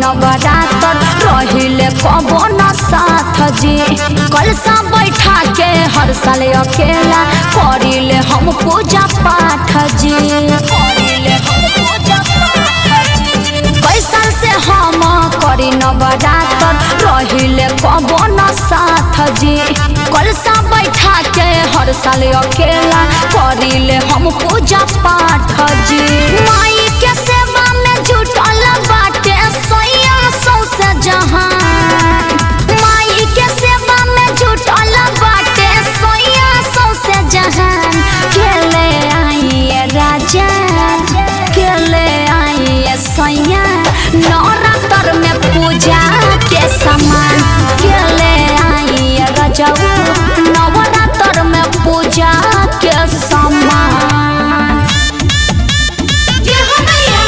नवरात्र रहिले कबो न साथ जी कलसा बैठा के हर साल अकेला करिले हम पूजा पाठ जी करिले हम पूजा पाठ जी कैसन से हम करी नवरात्र रहिले कबो न साथ जी कलसा बैठा के हर साल अकेला करिले हम पूजा पाठ जी माई के सेवा में जुटल बाटे सोया सौसे जहान माई के सेवा में जुटल बाटे सोया सौसे जहान खेले आइए राजा खेले आइए सैया नवरात्र में पूजा के समान खेले आइए रजऊ नवरात्र में पूजा के समान जय हो मैया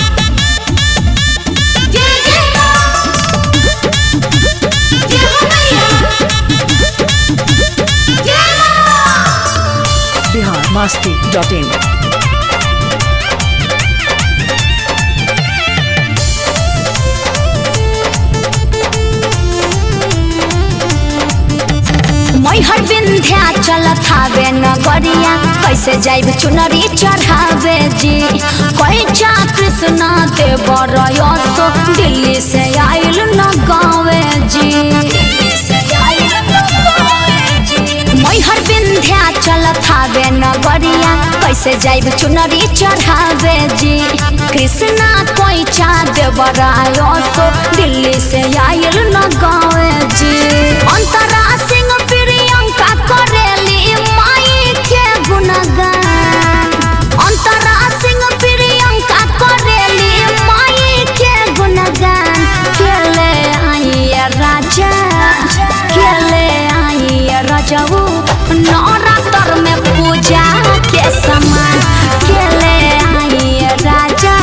जय जय मां जय हो मैया जय मां बिहार मस्ती डॉट इन मैहर विंध्या चलत हावे नगरिया कैसे जाइब चुनरी चढ़ावे जी कैचा कृष्णा देव रयसो दिल्ली से आइल न गावे जी मैहर विंध्या चलत हावे नगरिया कैसे जाइब चुनरी चढ़ावे जी कृष्णा कैचा देव रयसो दिल्ली से आइल न गावे जी अंतरा सिंह प्रियंका करेली माई के गुणगान अंतरा सिंह प्रियंका करेली माई के गुणगान खेले आइए राजा खेले आइए रजऊ नवरात्र में पूजा के समान खेले आइए राजा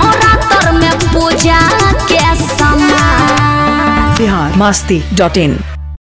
नवरात्र में पूजा के समान बिहार मस्ती डॉट इन